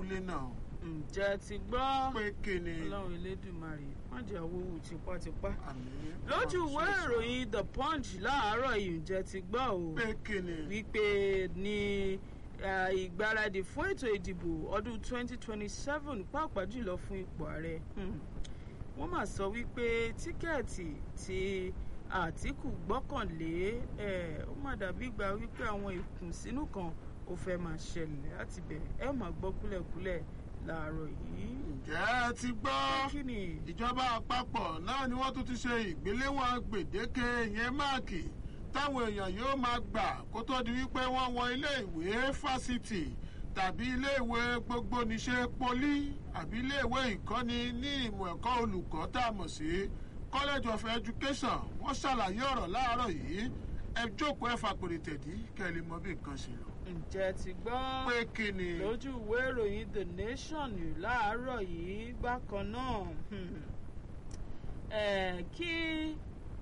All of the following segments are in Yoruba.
abúlé náà ǹjẹ́ ti gbọ́ pé kíni ọlọ́run elédùnmarè wọ́n jẹ́ owó tipátipá. àmì lójú ìwé ìròyìn the punch láàárọ̀ yìí ǹjẹ́ ti gbọ́ o pé kíni wípé ní eh, ìgbáradì fún ètò ìdìbò ọdún 2027 pàápàá jùlọ fún ipò ààrẹ hmm, wọ́n mà sọ wípé tíkẹ́ẹ̀tì tí àtìkù gbọ́kànlé eh, ó mà dàbí ìgbà wípé àwọn ìkùnsínú kan ó fẹ́ máa ṣẹlẹ̀ láti bẹ̀ ẹ máa gbọ́ kúlẹ̀kúlẹ̀ láàárọ̀ yìí. ǹjẹ́ ẹ ti gbọ́ kí ni ìjọba àpapọ̀ náà ni wọ́n tún ti ṣe ìgbéléwọ̀n gbèdéke ìyẹn máàkì táwọn èèyàn yóò máa gbà kó tó di wípé wọ́n wọ ilé ìwé fásitì tàbí ilé ìwé gbogbonìṣe poli àbí ilé ìwé ìkọ́ni ní ìmọ̀ ẹ̀kọ́ olùkọ́ tá a mọ̀ sí college of education wọ́n ṣàlàyé ọ̀rọ̀ láàárọ̀ yìí ẹ jókòó ẹ fàpèrè tẹ̀dí kẹ́ ẹ lè mọ bí nǹkan ṣe lọ. ǹjẹ́ ti gbọ́. pé kí ni lójú ìwé ìròyìn the nation láàárọ̀ yìí bákan náà hmm, eh, kí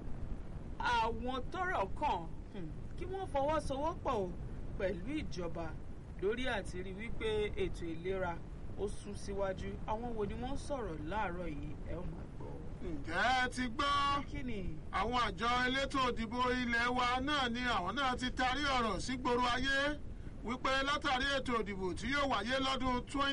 àwọn tọ́rọ̀ kàn hmm, kí wọ́n fọwọ́sowọ́pọ̀ o pẹ̀lú ìjọba lórí àti rí wípé ètò ìlera ó sún síwájú àwọn wo ni wọ́n ń sọ̀rọ̀ láàárọ̀ yìí ẹ ó máa gbọ́. ǹjẹ́ ẹ ti gbọ́. kí ni àwọn àjọ elétò òdìbò ilé wa náà ni àwọn náà ti tarí ọ̀rọ̀ sígboro ayé wípé látàrí ètò òdìbò tí yóò wáyé lọ́dún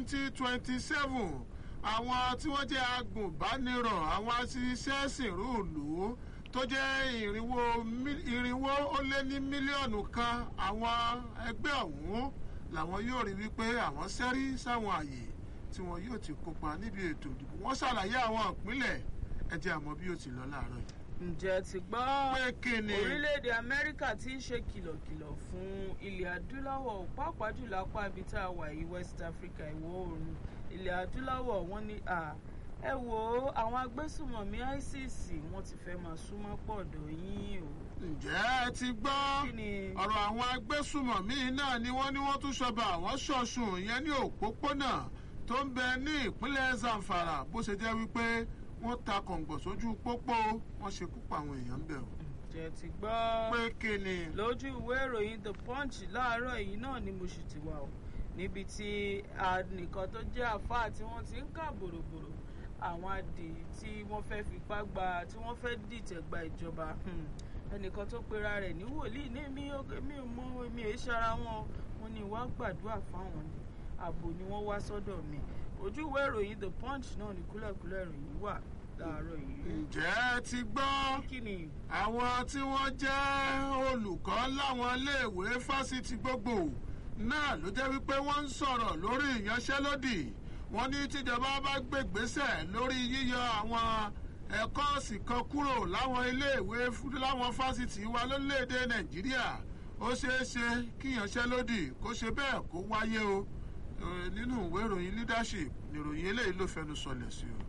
2027 àwọn tí wọ́n jẹ́ agùnbánirọ̀ àwọn aṣiṣẹ́ sìnrúùlù tó jẹ́ irinwó mí- irinwó ó lé ní mílíọ̀nù kan àwọn ẹgbẹ́ ọ̀hún làwọn yóò rí wípé àwọn sẹ́rí sáwọn àyè tí wọn yóò ti kópa níbi ètò ìdìbò wọ́n ṣàlàyé àwọn ìpínlẹ̀ ẹ jẹ́ àmọ́ bí ó ti lọ láàárọ̀ yìí ǹjẹ́ ti gbọ́. pé kí ni orílẹ̀-èdè amẹ́ríkà ti ń ṣe kìlọ̀kìlọ̀ fún ilẹ̀ adúláwọ̀ pàápàá jùlọ apá ibi tá a wà yìí west africa ìwọ̀ oòrùn ilẹ̀ adúláwọ̀ wọ́n ní à ẹ wo àwọn agbésùmọ̀mí isis wọ́n ti fẹ́ máa súnmọ́ pọ̀ ọ̀dọ̀ yín o. ǹjẹ́ ẹ ti gbọ́ kí ni ọ̀rọ̀ àwọn agbésùmọ̀mí náà ni wọ́n ní wọ́n tún ṣọba àwọn ṣọ̀ṣùn ìyẹn ní òpópónà tó ń bẹ ní ìpínlẹ̀ zamfara bó ṣe jẹ́ wípé wọ́n ta kọ̀ǹgbọ̀ sójú pópó wọ́n ṣekú pa àwọn èèyàn ń bẹ̀ o. ǹjẹ́ ti gbọ́. pé kí ni lójú ìwé ìròyìn the punch láàárọ̀ yìí náà ni mo sì ti wà o níbi tí nìkan tó jẹ́ àfáà tí wọ́n ti ń kà bòròbòrò àwọn adì tí wọ́n fẹ́ fipá gba tí wọ́n fẹ́ dìtẹ̀ gba ìjọba hmm, ẹnìkan tó pera rẹ̀ ní wòlíì ní mi ò mi ò mọ èmi èé ṣara wọn wọn ni wàá gbàdúrà fáwọn ni ààbò ni wọ́n wá sọ́dọ̀ mi ojú ìwé ìròyìn the punch náà ní kúlẹ̀kúlẹ̀ ìròyìn wà láàárọ̀ yìí. ǹjẹ́ ẹ ti gbọ́ kí ni àwọn tí wọ́n jẹ́ olùkọ́ láwọn iléèwé fásitì gbogbo náà ló jẹ́ wípé wọ́n ń sọ̀rọ̀ lórí ìyanṣẹ́lódì wọ́n ní tíjọba bá gbègbésẹ̀ lórí yíyọ àwọn ẹ̀kọ́ọ̀sì kan kúrò láwọn iléèwé fún- láwọn fásitì wa lórílẹ̀‐èdè nàìjíríà ó ṣeé ṣe kí ìyanṣẹ́lódì kó ṣe bẹ́ẹ̀ kó wáyé o Eh, nínú ìwé ìròyìn leadership nìròyìn eléyìí ló fẹnu sọlẹ̀ sí o.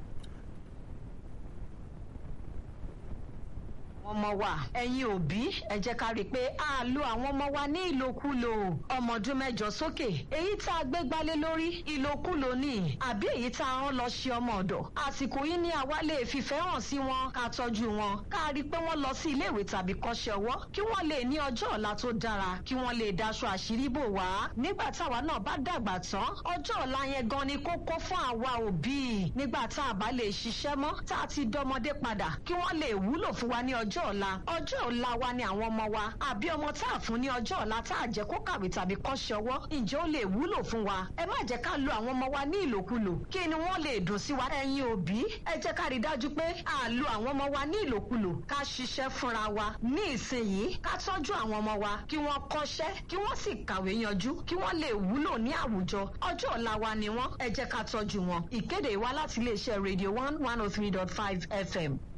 ọmọ wa ẹ̀yin òbí ẹ jẹ́ ká rí i pé a lo àwọn ọmọ wa ní ìlòkulò ọmọ ọdún mẹ́jọ sókè èyí tá a gbé gbálé lórí ìlòkulò ni àbí èyí tá a rán lọ ṣe ọmọ ọ̀dọ̀ àsìkò yìí ni àwa lè fìfẹ́ hàn sí wọn ká tọ́jú wọn ká rí i pé wọ́n lọ sí iléèwé tàbí kọ́ṣẹ́ ọwọ́ kí wọ́n lè ní ọjọ́ ọ̀la tó dára kí wọ́n lè daṣọ àṣírí bò wá nígbà táwa náà bá dàgbà tán ọjọ́ ọ̀la yẹn gan ni kókó fún àwa òbí nígbà tá a bá lè ṣiṣẹ́ mọ́ tá a ti dọmọdé padà kí wọ́n lè wúlò fún wa ní ọjọ́ ọ̀la ọjọ́ ọ̀la wa ni àwọn ọmọ wa àbí ọmọ tá a fún ní ọjọ́ ọ̀la tá a jẹ́ kó kàwé tàbí kọ́ṣẹ́ ọwọ́ ǹjẹ́ ó lè wúlò fún wa ẹ má jẹ́ ká lo àwọn ọmọ wa ní ìlòkulò kí ni wọ́n lè dùn sí wa ẹ̀yin òbí ẹ jẹ́ ká rí i dájú pé a lo àwọn ọmọ wa ní ìlòkulò ká ṣiṣẹ́ fúnra wa ní ìsinyìí ká tọ́jú àwọn ọmọ wa kí wọ́n kọ́ṣẹ́ kí wọ́n sì kàwé yanjú kí wọ́n lè wúlò ní àwùjọ ọjọ́ ọ̀la wa ni wọ́n ẹ jẹ́ ká tọ́jú wọn ìkéde wa láti iléeṣẹ́ radio one one oh three dot five fm.